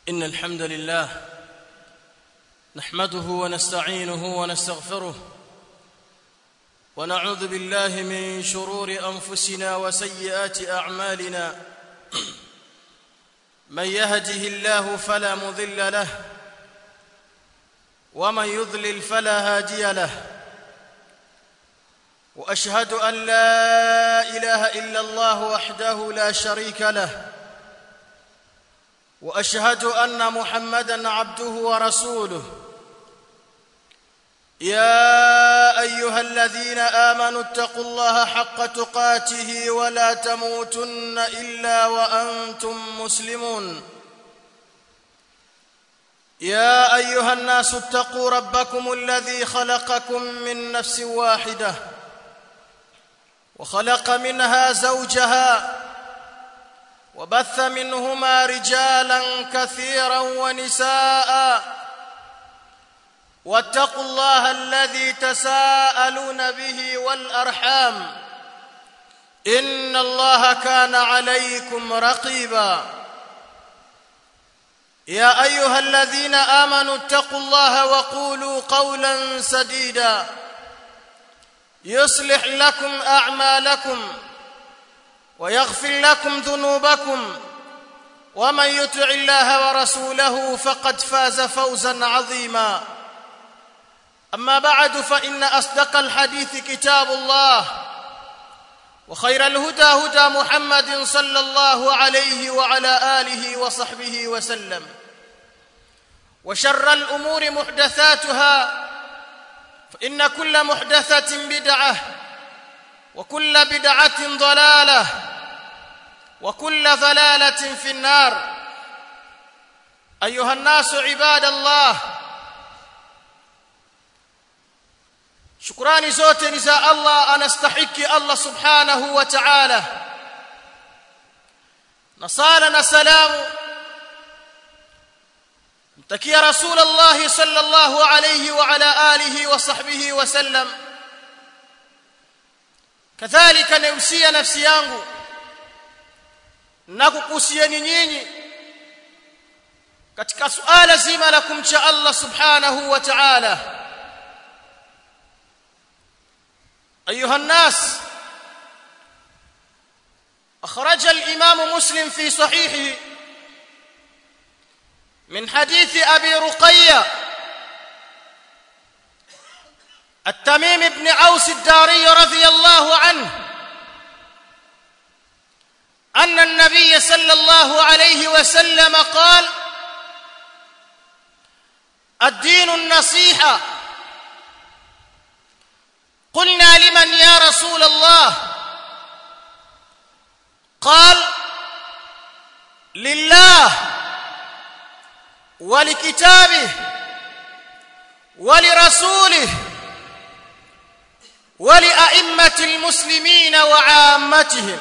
إن الحمد لله نحمده ونستعينه ونستغفره ونعوذ بالله من شرور أنفسنا وسيئات أعمالنا من يهده الله فلا مضل له ومن يضلل فلا هادي له واشهد ان لا اله الا الله وحده لا شريك له واشهد ان محمدا عبده ورسوله يا ايها الذين امنوا اتقوا الله حق تقاته ولا تموتن الا وانتم مسلمون يا ايها الناس اتقوا ربكم الذي خلقكم من نفس واحده وخلق منها زوجها وبث منهما رجالا كثيرا ونساء واتقوا الله الذي تساءلون به والارحام ان الله كان عليكم رقيبا يا ايها الذين امنوا اتقوا الله وقولوا قولا سديدا يصلح لكم اعمالكم ويغفر لكم ذنوبكم ومن يطع الله ورسوله فقد فاز فوزا عظيما اما بعد فان اصدق الحديث كتاب الله وخير الهدى هدى محمد صلى الله عليه وعلى اله وصحبه وسلم وشر الامور محدثاتها فان كل محدثه بدعه وكل بدعه ضلاله وكل ضلاله في النار ايها الناس عباد الله shukrani zote ni za Allah anastahiki Allah subhanahu wa ta'ala na sala na salamu mtakia rasulullah sallallahu alayhi wa ala alihi wa sahbihi wa sallam kadhalika nausia nafsi yangu na kukusieni nyinyi katika suala zima la kumcha Allah subhanahu wa ta'ala ايها الناس اخرج الامام مسلم في صحيحه من حديث ابي رقيه التميم بن اوس الداري رضي الله عنه ان النبي صلى الله عليه وسلم قال الدين النصيحه قلنا لمن يا رسول الله قال لله ولكتابه ولرسوله ولأئمة المسلمين وعامتهم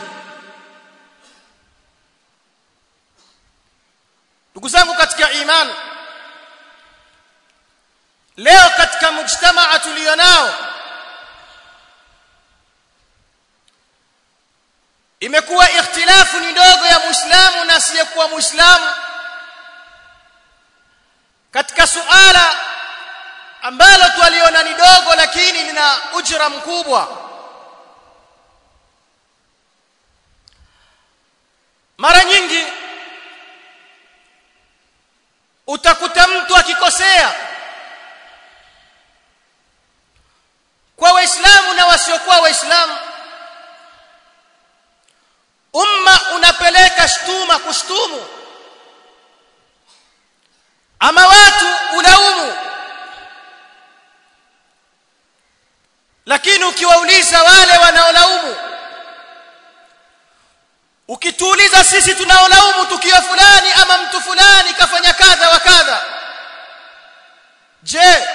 ndugu zangu katika imani leo katika mujtamaa tulionao imekuwa ikhtilafu ni ndogo ya muislamu na asiyekuwa muislamu katika suala ambalo twaliona ni dogo lakini lina ujira mkubwa mara nyingi utakuta mtu akikosea kwa waislamu na wasiokuwa waislamu umma unapeleka shtuma kushtumu ama watu ulaumu lakini ukiwauliza wale wanaolaumu ukituuliza sisi tunaolaumu tukio fulani ama mtu fulani kafanya kadha wa kadha je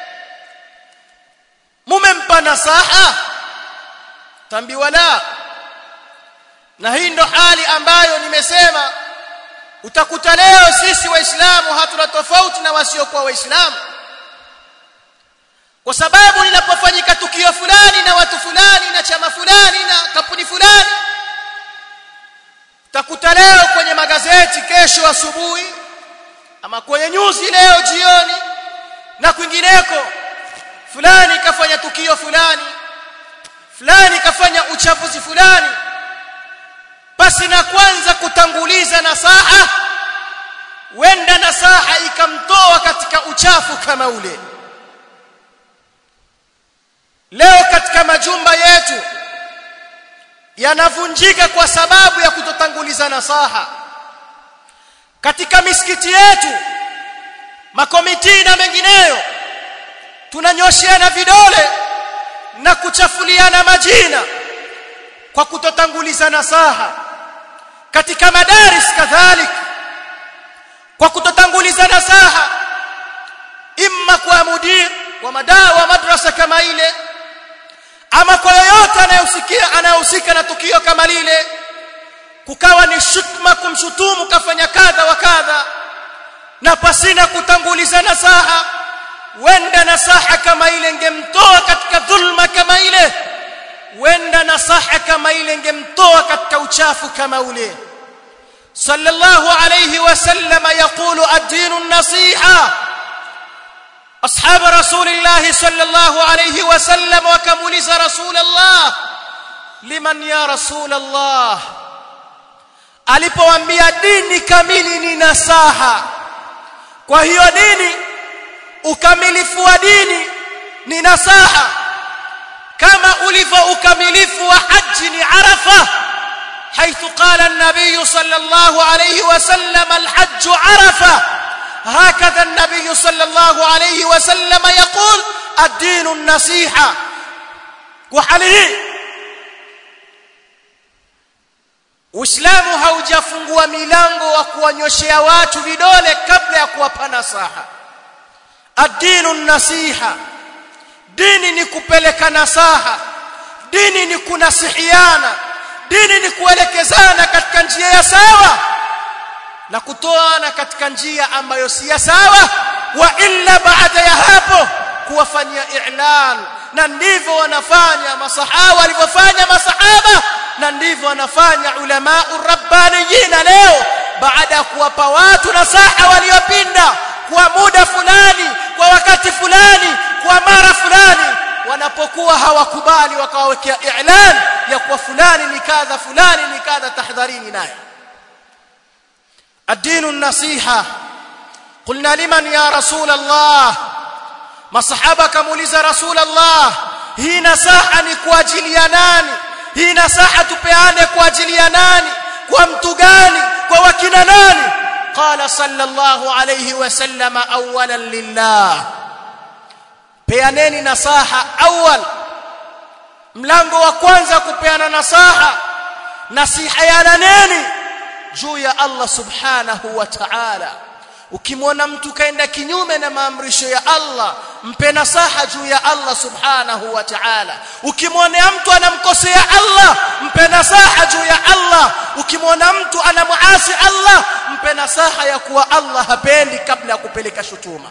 mumempa nasaha tambiwa la na hii ndo hali ambayo nimesema utakuta leo sisi waislamu hatuna tofauti na wasiokuwa waislamu kwa sababu linapofanyika tukio fulani na watu fulani na chama fulani na kampuni fulani utakuta leo kwenye magazeti kesho asubuhi ama kwenye nyuzi leo jioni na kwingineko fulani kafanya tukio fulani fulani kafanya uchafuzi fulani basi na kwanza kutanguliza nasaha wenda nasaha ikamtoa katika uchafu kama ule leo katika majumba yetu yanavunjika kwa sababu ya kutotanguliza nasaha katika misikiti yetu makomiti na mengineyo tunanyosheana vidole na kuchafuliana majina kwa kutotanguliza nasaha katika madaris kadhalik kwa kutotanguliza nasaha imma kwa mudir wa madaa wa madrasa kama ile ama kwa yoyote anayehusikia anayehusika na tukio kama lile kukawa ni shutma kumshutumu kafanya kadha wa kadha na pasina kutanguliza nasaha wenda nasaha kama ile ingemtoa katika dhulma kama ile wenda nasaha kama ile ingemtoa katika uchafu kama ule sallallahu alayhi wasallam yaqulu ad-dinu an-nasiha ashab rasulillah sallallahu alayhi wasallam wakamuliza rasulullah liman ya rasulullah alipowaambia dini kamili ni nasaha kwa hiyo dini ukamilifu wa dini ni nasaha kama ulivyo ukamilifu wa haji ni arafa حيث قال النبي صلى الله عليه وسلم الحج عرفه هكذا النبي صلى الله عليه وسلم يقول الدين النصيحه وحاله Uislamu haujafungua milango wa kuwanyoshea watu vidole kabla ya kuwapa nasaha. Ad-dinu nasiha. Dini ni kupeleka nasaha. Dini ni kunasihiana. Dini ni kuelekezana katika njia ya sawa na kutoana katika njia ambayo si ya sawa wa illa baada ya hapo kuwafanyia i'lan na ndivyo wanafanya masahaba walivyofanya masahaba na ndivyo wanafanya ulama rabbaniyin leo baada ya kuwapa watu nasaha waliopinda kwa muda fulani kwa wakati fulani kwa mara fulani wanapokuwa hawakubali wakawawekea i'lan ya kuwa fulani ni kadha fulani ni kadha tahdharini naye الدين النصيحه قلنا لمن يا رسول الله masahaba kamuuliza rasul allah hii nasaha ni kwa ajili ya nani hii nasaha tupeane kwa ajili ya nani kwa mtu gani kwa wakina nani qala sallallahu alayhi wasallam awalan lillah peaneni nasaha awal mlango wa kwanza kupeana nasaha nasiha ya nani juu ya Allah subhanahu wa ta'ala ukimwona mtu kaenda kinyume na maamrisho ya Allah mpe nasaha juu ya Allah subhanahu wa ta'ala ukimwona mtu anamkosea Allah mpe nasaha juu ya Allah ukimwona mtu anamuasi Allah mpe nasaha ya kuwa Allah hapendi kabla ya kupeleka shutuma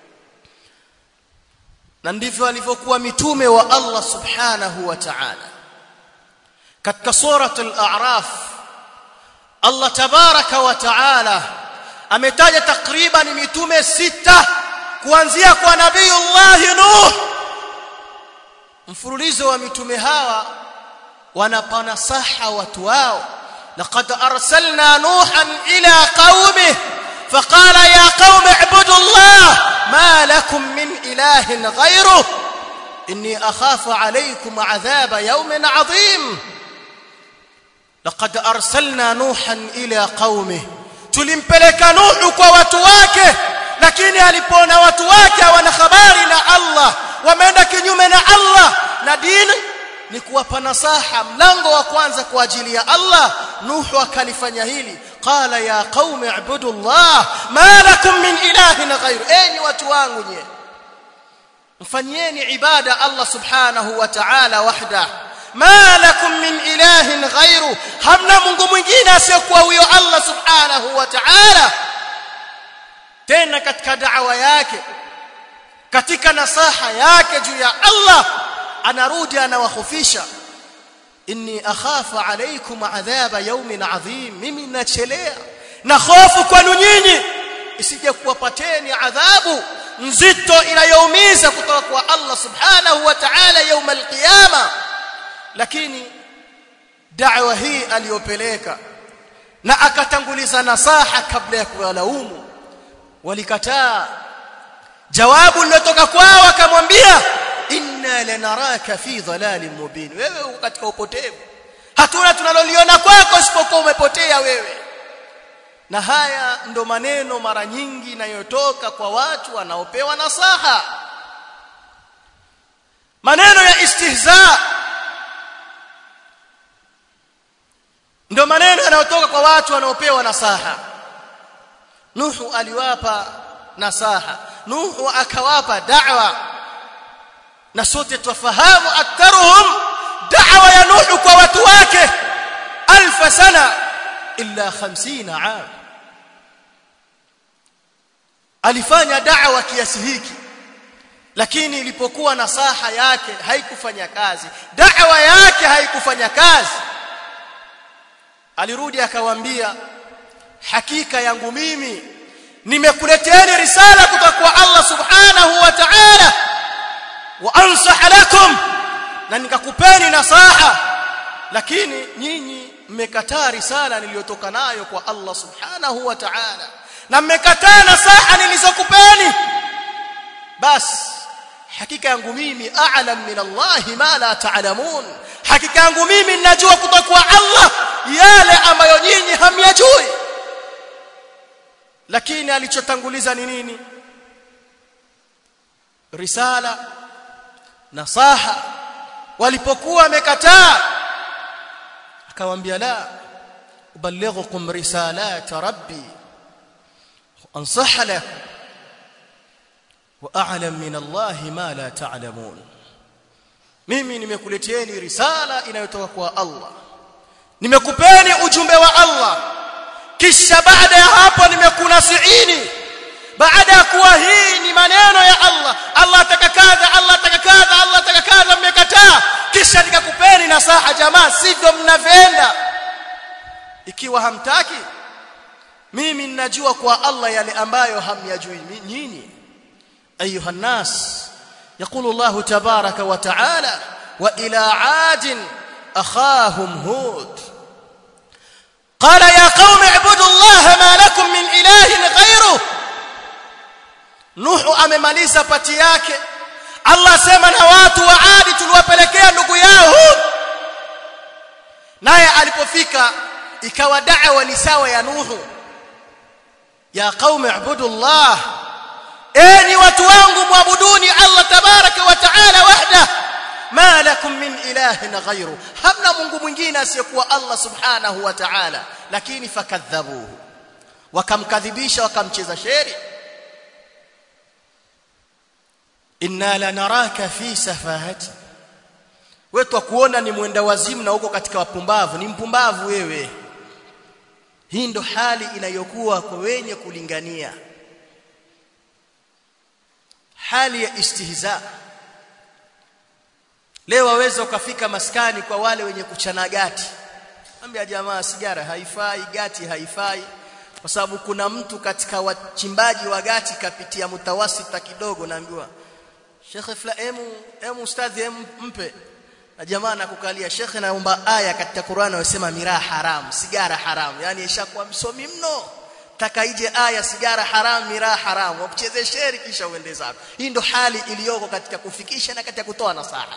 na ndivyo alivyokuwa mitume wa Allah subhanahu wa ta'ala katika suratul a'raf Allah tabaraka wa taala ametaja takriban mitume sita kuanzia kwa nabiiullah Nuh mfululizo wa mitume hawa wanapana saha watu wao laqad arsalna nuhan ila qaumih فقال يا قوم اعبدوا الله ما لكم من اله غيره اني اخاف عليكم عذاب يوم عظيم laqad arsalna nuhan ila qaumih tulimpeleka nuhu kwa watu wake lakini alipoona watu wake hawana habari na Allah wameenda kinyume na Allah na dini ni kuwapa nasaha mlango wa kwanza kwa ajili ya Allah nuhu akalifanya hili qala ya qaumi ibudu Allah ma lakum min ilahin ghayr enyi watu wangu nye mfanyieni ibada Allah subhanahu wa ta'ala wahdahu ma lakum min ilahin ghairu hamna mungu mwingine asiyekuwa huyo Allah subhanahu wa ta'ala tena katika da'wa yake katika nasaha yake juu ya Allah anarudi anawahofisha inni akhafu alaykum adhaba yawmin adhim mimi nachelea na hofu kwenu nyinyi isije nitakupateni adhabu nzito inayoumiza kutoka kwa Allah subhanahu wa ta'ala يوم القيامه lakini da'wa hii aliyopeleka na akatanguliza nasaha kabla ya kuwalaumu walikataa jawabu lilotoka kwao akamwambia inna lanaraka fi dhalalin mubin wewe uko katika upotevu hatuna tunaloliona kwako isipokuwa umepotea wewe na haya ndo maneno mara nyingi inayotoka kwa watu wanaopewa nasaha maneno ya istihza ndo maneno yanayotoka kwa watu wanaopewa nasaha Nuhu aliwapa nasaha Nuhu akawapa da'wa na sote tufahamu aktharuhum da'wa ya Nuhu kwa watu wake alf sana illa 50 aam alifanya da'wa kiasi hiki lakini ilipokuwa nasaha yake haikufanya kazi da'wa yake haikufanya kazi alirudi akawaambia hakika yangu mimi nimekuleteeni risala kutoka kwa Allah subhanahu wa ta'ala wa ansah lakum na nikakupeni nasaha lakini nyinyi mmekataa risala niliyotoka nayo kwa Allah subhanahu wa ta'ala na mmekataa nasaha nilizokupeni basi hakika yangu mimi a'lam min Allah ma la ta'lamun hakika yangu mimi ninajua kutoka kwa Allah yale ambayo nyinyi hamyajui lakini alichotanguliza ni nini risala nasaha walipokuwa wamekataa akamwambia la ubalighukum risalat rabbi ansaha lakum wa a'lam min Allah ma la ta'lamun mimi nimekuleteeni risala inayotoka kwa Allah nimekupeni ujumbe wa Allah kisha baada ya hapo nimekunasiini baada ya kuwa hii ni maneno ya Allah Allah atakakadha Allah atakakadha Allah atakakadha mmekataa kisha nikakupeni nasaha jamaa sivyo mnavenda ikiwa hamtaki mimi ninajua kwa Allah yale ambayo hamyajui nyinyi ayuha nas يقول الله تبارك وتعالى والى عاد اخاهم هود قال يا قوم اعبدوا الله ما لكم من اله غيره Nuhu amemaliza pati yake Allah sema na watu wa Adi tuliwapelekea ndugu yao Hud naye alipofika ikawa da'wa ni sawa ya Nuhu ya qaumi ibudu Allah enyi watu wangu muabuduni Allah tabaraka wa taala wahda ma lakum min ilahin ghayru hamna mungu mwingine asiyekuwa Allah subhanahu wa ta'ala lakini fakadhabuhu wakamkadhibisha wakamcheza sheri inna lanaraka fi safahati wewe kuona ni mwenda wazimu na uko katika wapumbavu ni mpumbavu wewe hii ndo hali inayokuwa kwa wenye kulingania hali ya istihza leo waweza ukafika maskani kwa wale wenye kuchana gati ambia jamaa sigara haifai gati haifai kwa sababu kuna mtu katika wachimbaji wa gati kapitia mutawasita kidogo naambiwa Sheikh fla emu emu ustadhi emu mpe na jamaa nakukalia Sheikh naomba aya katika Qur'an wasema miraa haram sigara haram yani ishakuwa msomi mno taka ije aya sigara haram miraa haram wakucheze sheri kisha uende zako hii ndo hali iliyoko katika kufikisha na katika kutoa nasaha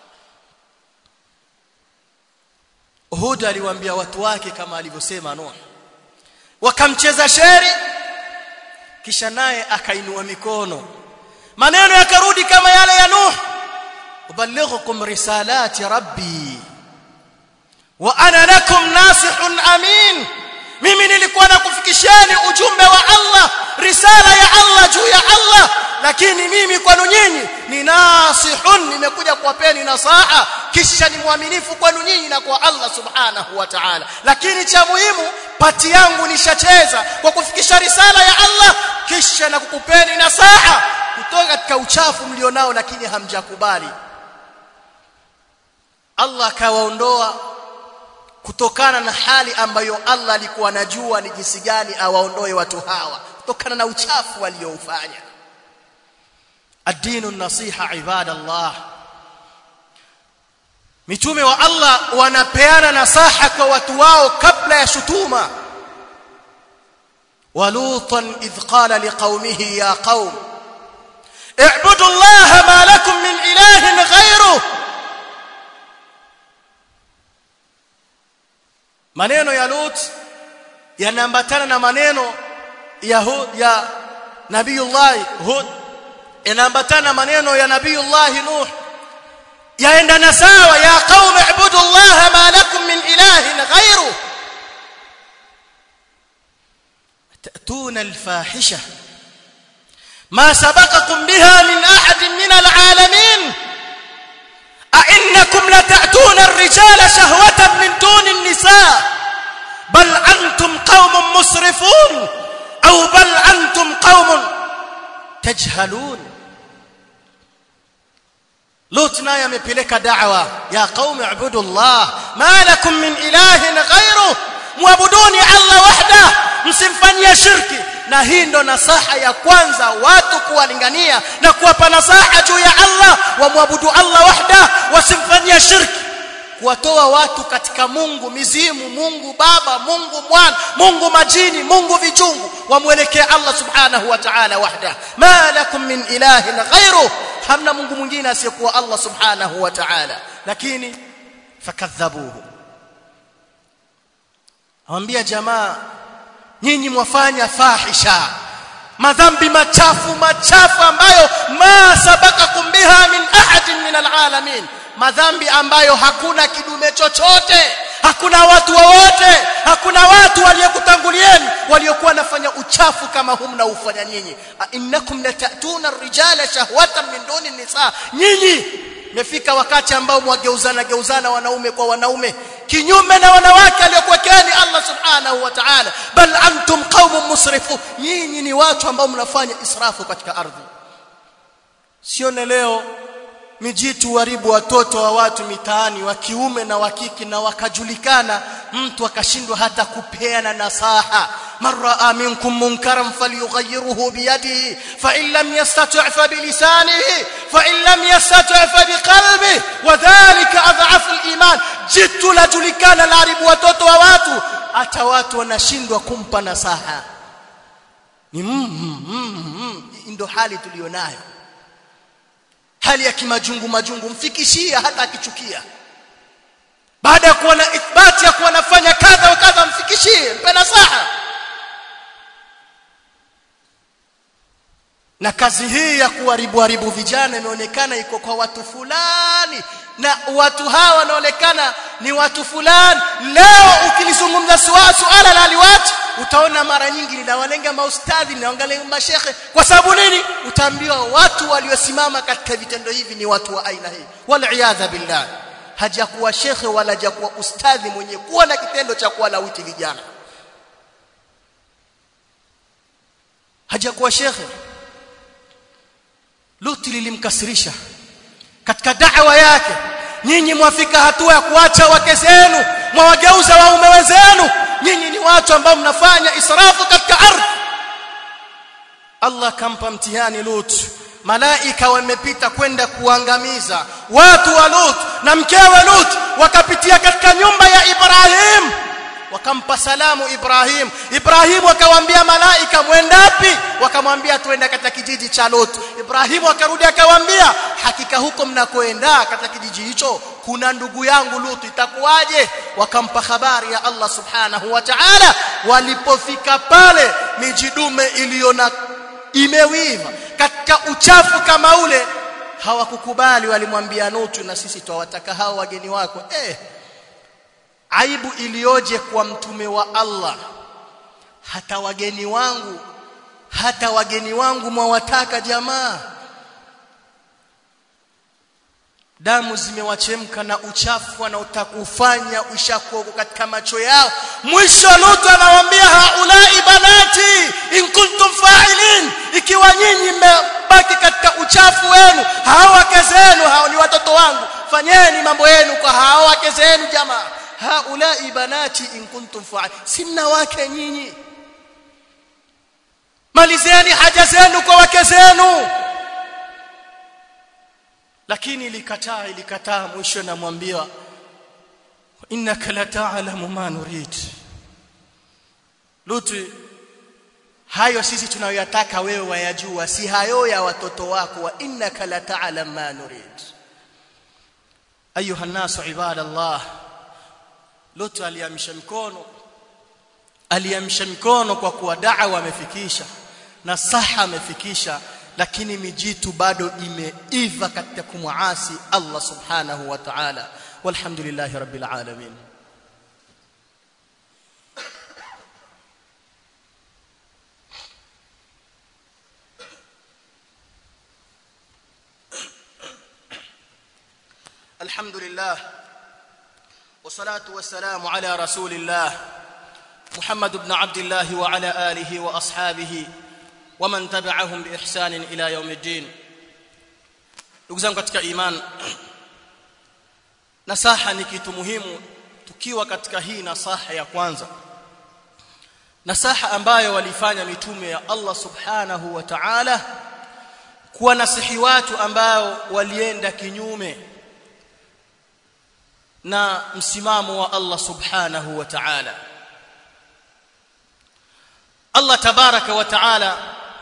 Hud aliwaambia watu wake kama alivyosema Nuh wakamcheza sheri kisha naye akainua mikono maneno yakarudi kama yale ya Nuh ubalighukum risalati rabbi wa ana lakum nasihun amin mimi nilikuwa nakufikisheni ujumbe wa Allah risala ya Allah juu ya Allah lakini mimi kwenu nyinyi ni nasihun nimekuja kuwapeni nasaha kisha ni mwaminifu kwenu nyinyi na kwa Allah subhanahu wa ta'ala lakini cha muhimu pati yangu nishacheza kwa kufikisha risala ya Allah kisha na kukupeni nasaha kutoka katika uchafu mlionao lakini hamjakubali Allah akawaondoa kutokana na hali ambayo Allah alikuwa anajua ni jinsi gani awaondoe watu hawa kutokana na uchafu walioufanya ad-dinu nasiha ibadallah mitume wa Allah wanapeana nasaha kwa watu wao kabla ya shutuma ولوطا إذ قال لقومه يا قوم اعبدوا الله ما لكم من إله غيره maneno ya Lut yanaambatana na maneno ya Hud ya Nabiiullah Hud yanaambatana na maneno ya Nabiiullah Nuh yaendana sawa ya qaumi ibudu Allah ma lakum min ilahin ghayru تأتون الفاحشة ما سبقكم بها من أحد من العالمين أئنكم لتأتون الرجال شهوة من دون النساء بل أنتم قوم مسرفون أو بل أنتم قوم تجهلون لوط naye amepeleka da'wa ya qaumi ibudullah ma lakum min ilahin ghayru muabuduni Allah wahda msimfanyie shirki na hii ndo nasaha ya kwanza watu kuwalingania na kuwapa nasaha juu ya Allah wamwabudu Allah wahda wasimfanyie shirki kuwatoa watu katika Mungu mizimu Mungu baba Mungu mwana Mungu majini Mungu vichungu wamwelekea Allah subhanahu wa ta'ala wahda ma lakum min ilahin ghayru hamna Mungu mwingine asiyekuwa Allah subhanahu wa ta'ala lakini fakadhabuhu awambia jamaa nyinyi mwafanya fahisha madhambi machafu machafu ambayo ma sabakakum biha min ahadin min alalamin madhambi ambayo hakuna kidume chochote hakuna watu wowote hakuna watu waliokutangulieni waliokuwa wanafanya uchafu kama huu mnaufanya nyinyi innakum latatuna ar-rijala shahwatan min duni nisa nyinyi mefika wakati ambao mwageuzana geuzana wanaume kwa wanaume kinyume na wanawake aliyokuwekeni Allah subhanahu wa ta'ala bal antum qaumun musrifun nyinyi ni watu ambao mnafanya israfu katika ardhi sione leo mijitu haribu watoto wa watu mitaani wa kiume na wa kike na wakajulikana mtu akashindwa hata kupeana nasaha man raa minkum munkaran falyughayyirhu biyadihi fa in lam yastati' fa bilisanihi fa in lam yastati' fa biqalbihi wadhālika adhafu al-iman jitu lajulikana laharibu watoto wa watu hata watu wanashindwa kumpa nasaha ni mm, mm, mm, mm. ndio hali tulionayo hali ya kimajungu majungu mfikishia hata akichukia baada ya kuwa na ithbati ya kuwa nafanya kadha wa kadha mfikishie mpe nasaha na kazi hii ya kuharibu haribu vijana imeonekana iko kwa watu fulani na watu hawa wanaonekana ni watu fulani leo ukilizungumza suala la liwati utaona mara nyingi linawalenga maustadhi linaangalia mashekhe kwa sababu nini utaambiwa watu waliosimama katika vitendo hivi ni watu wa aina hii wal iyadha billah hajakuwa shekhe wala hajakuwa ustadhi mwenye kuwa na kitendo cha kuwalawiti vijana hajakuwa shekhe Luti lilimkasirisha katika da'wa yake nyinyi mwafika hatua ya kuacha wake zenu mwawageuza waume wenzenu nyinyi ni watu ambao mnafanya israfu katika ardhi Allah kampa mtihani Lut malaika wamepita kwenda kuangamiza watu wa Lut na mkewe Lut wakapitia katika nyumba ya Ibrahim wakampa salamu Ibrahim Ibrahim akawaambia malaika mwendapi wakamwambia tuenda katika kijiji cha Lut Ibrahim akarudi akawaambia hakika huko mnakoenda katika kijiji hicho kuna ndugu yangu Lut itakuwaje wakampa habari ya Allah subhanahu wa ta'ala walipofika pale mijidume iliona imewiva katika uchafu kama ule hawakukubali walimwambia Nutu na sisi twawataka hao wageni wako eh aibu ilioje kwa mtume wa Allah hata wageni wangu hata wageni wangu mwawataka jamaa damu zimewachemka na uchafu wanaotakufanya ushakuwa katika macho yao mwisho Lutu anawaambia haulai banati in kuntum fa'ilin ikiwa nyinyi mmebaki katika uchafu wenu hao wake zenu hao ni watoto wangu fanyeni mambo yenu kwa hao wake zenu jamaa haulai banati in kuntum fa'ilin simna wake nyinyi malizeni haja zenu kwa wake zenu lakini ilikataa ilikataa mwisho namwambia innaka la ta'lamu ma nurid lutu hayo sisi tunayoyataka wewe wayajua si hayo ya watoto wako wa innaka la ta'lam ma nurid ayuha nasu ibadallah lutu aliamsha mikono aliamsha mikono kwa kuwa da'wa amefikisha na saha amefikisha lakini mijitu bado imeiva katika kumwasi Allah subhanahu wa ta'ala walhamdulillahi rabbil alamin الحمد لله والصلاه والسلام على رسول الله محمد بن عبد الله وعلى اله واصحابه ومن تبعهم باحسان الى يوم الدين ndugu zangu katika iman nasaha ni kitu muhimu tukiwa katika hii nasaha ya kwanza nasaha ambayo walifanya mitume ya Allah subhanahu wa ta'ala kuwa nasihi watu ambao walienda kinyume na msimamo wa Allah subhanahu wa ta'ala Allah tabaraka wa ta'ala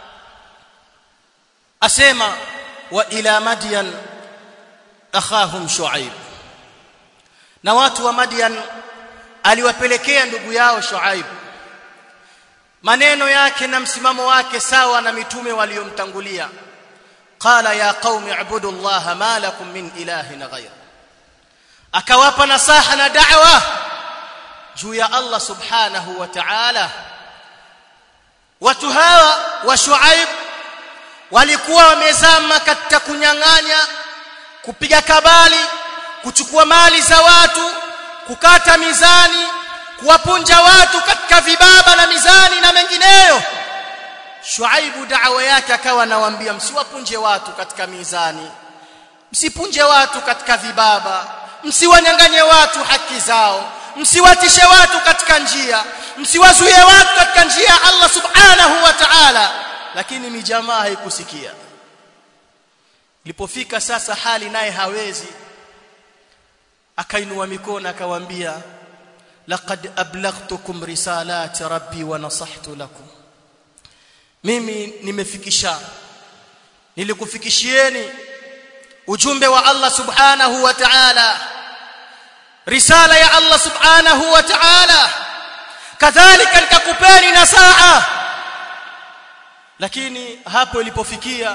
asema wa ila madyan akhahum shuaib na watu wa madyan aliwapelekea ndugu yao shuaib maneno yake na msimamo wake sawa na mitume waliomtangulia qala ya qaumi ibudu allaha ma lakum min ilahin ghayr akawapa nasaha na da'wa juu ya Allah subhanahu wa ta'ala watu hawa wa Shuaib walikuwa wamezama katika kunyang'anya kupiga kabali kuchukua mali za watu kukata mizani kuwapunja watu katika vibaba na mizani na mengineyo Shuaibu da'wa yake akawa anawaambia msiwapunje watu katika mizani msipunje watu katika vibaba msiwanyanganye watu haki zao msiwatishe watu katika njia msiwazuie watu katika njia ya Allah subhanahu wa ta'ala lakini mijamaa haikusikia ilipofika sasa hali naye hawezi akainua mikono akawaambia laqad ablaghtukum risalati rabbi wa nasahtu lakum mimi nimefikisha nilikufikishieni ujumbe wa Allah subhanahu wa ta'ala risala ya Allah subhanahu wa ta'ala kadhalika nikakupeni nasaha lakini hapo ilipofikia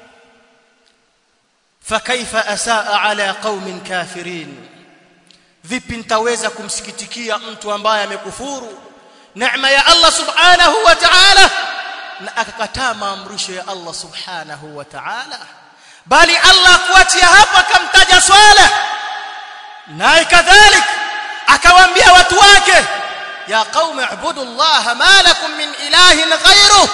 fakaifa asaa ala qaumin kafirin vipi nitaweza kumsikitikia mtu ambaye amekufuru neema ya Allah subhanahu wa ta'ala na akakataa maamrisho ya Allah subhanahu wa ta'ala bali Allah kuachia hapa akamtaja swala naye kadhalik akawaambia watu wake ya qaumi ibudu Allah ma lakum min ilahin ghayruh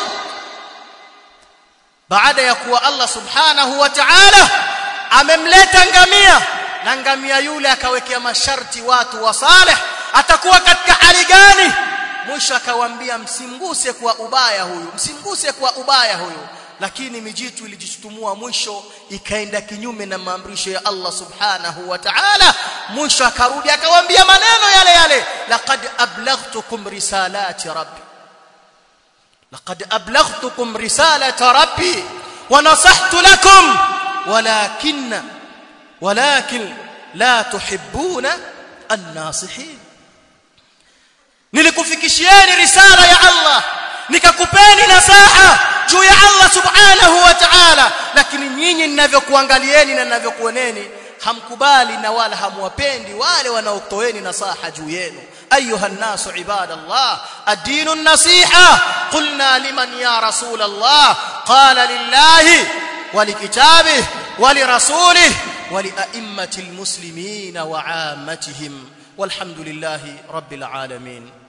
baada ya kuwa Allah subhanahu wa ta'ala amemleta ngamia na ngamia yule akawekea masharti watu wa saleh atakuwa katika hali gani mwisho akawaambia msimguse kwa ubaya huyu msimguse kwa ubaya huyu lakini mijitu ilijishutumua mwisho ikaenda kinyume na maamrisho ya Allah subhanahu wa ta'ala mwisho akarudi akawaambia maneno yale yale laqad ablaghtukum risalati rabbi laqad ablaghtukum risalata rabbi wa nasahtu lakum walakin walakin la tuhibbuna an-nasihin nilikufikishieni risala ya Allah nikakupeni nasaha juu ya Allah subhanahu wa ta'ala lakini nyinyi ninavyokuangalieni na ninavyokuoneni hamkubali na wala hamwapendi wale wanaotoeni nasaha juu yenu ايها الناس عباد الله الدين النصيحه قلنا لمن يا رسول الله قال لله ولكتابه ولرسوله ولائمه المسلمين وعامتهم والحمد لله رب العالمين